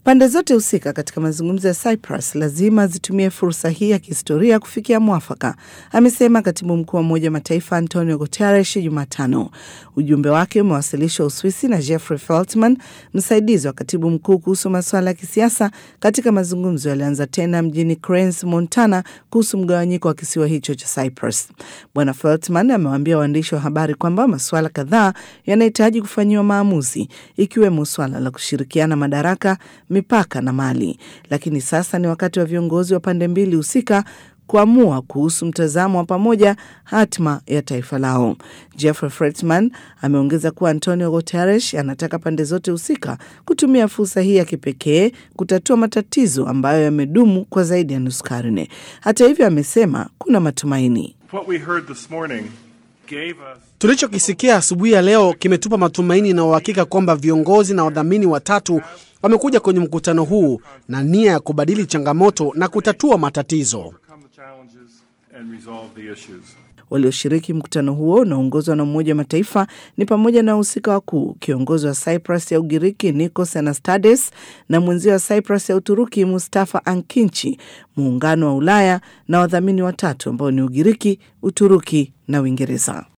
Pande zote husika katika mazungumzo ya Cyprus lazima zitumie fursa hii ya kihistoria kufikia mwafaka, amesema katibu mkuu wa Umoja wa Mataifa Antonio Guterres Jumatano. Ujumbe wake umewasilishwa Uswisi na Jeffrey Feltman, msaidizi wa katibu mkuu kuhusu masuala ya kisiasa, katika mazungumzo yalianza tena mjini Cranes, Montana, kuhusu mgawanyiko wa kisiwa hicho cha Cyprus. Bwana Feltman amewaambia waandishi wa habari kwamba masuala kadhaa yanahitaji kufanyiwa maamuzi, ikiwemo swala la kushirikiana madaraka mipaka na mali, lakini sasa ni wakati wa viongozi wa pande mbili husika kuamua kuhusu mtazamo wa pamoja hatma ya taifa lao. Jeffrey Feltman ameongeza kuwa Antonio Guterres anataka pande zote husika kutumia fursa hii ya kipekee kutatua matatizo ambayo yamedumu kwa zaidi ya nusu karne. Hata hivyo, amesema kuna matumaini. Tulichokisikia asubuhi ya leo kimetupa matumaini na uhakika kwamba viongozi na wadhamini watatu wamekuja kwenye mkutano huu na nia ya kubadili changamoto na kutatua matatizo. Walioshiriki mkutano huo unaoongozwa na Umoja wa Mataifa ni pamoja na wahusika wakuu, kiongozi wa Cyprus ya Ugiriki Nikos Anastades na mwenzio wa Cyprus ya Uturuki Mustafa Ankinchi, muungano wa Ulaya na wadhamini watatu ambao ni Ugiriki, Uturuki na Uingereza.